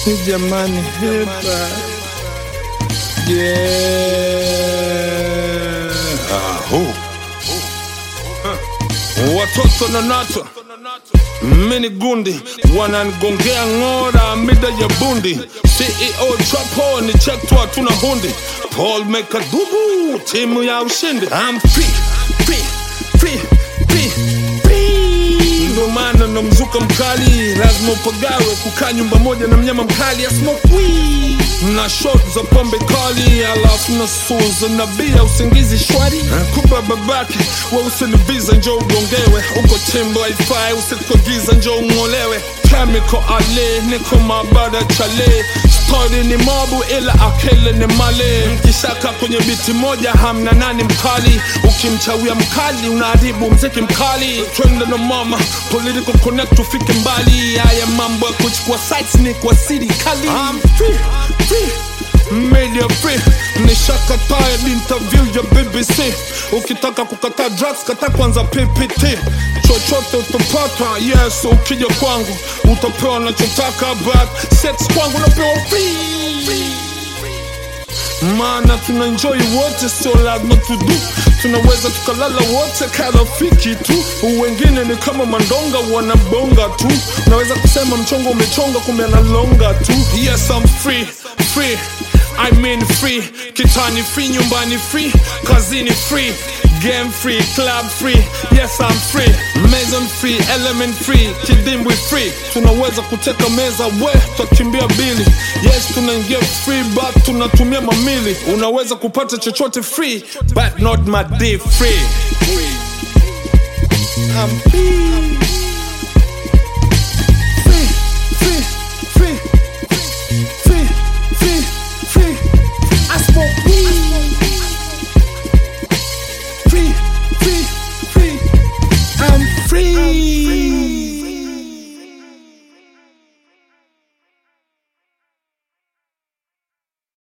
jamani hepa yeah. Aho. watoto na nato mini gundi wananigongea ng'ora mida ya bundi ceo trapo ni chektwa tuna hundi paul mekadubu timu ya ushindi I'm free, free, free, free, free. ndo maana na mzuka mkali lazima upagawe kukaa nyumba moja na mnyama mkali asmokwi na shot za pombe kali alafu na suza na bia usingizi shwari kuba babake we usiniviza njo ugongewe uko timbo haifai usikogiza njo ung'olewe chemical ale niko mabada chale stori ni mobu ila akele ni male mkishaka kwenye biti moja hamna nani mkali ukimchawia mkali unaharibu mziki mkali twende na mama political connect ufike mbali haya mambo ya kuchukua sites ni kwa serikali I'm free, free media free nishakataa interview ya bbc ukitaka kukataa drugs kata kwanza ppt chochote utapata yes ukija kwangu utapewa nachotaka but sex kwangu napewa free maana tuna enjoy wote sio lazima tudu tunaweza tukalala wote karafiki tu wengine ni kama mandonga wanabonga tu naweza kusema mchongo umechonga kumbe analonga tu yes I'm free free I mean free kitani free nyumbani free kazini free game free club free yes I'm free mason free element free kidimbwi free tunaweza kuteka meza we tutakimbia bili yes tunaingia free but tunatumia mamili unaweza kupata chochote free but not my day free I'm free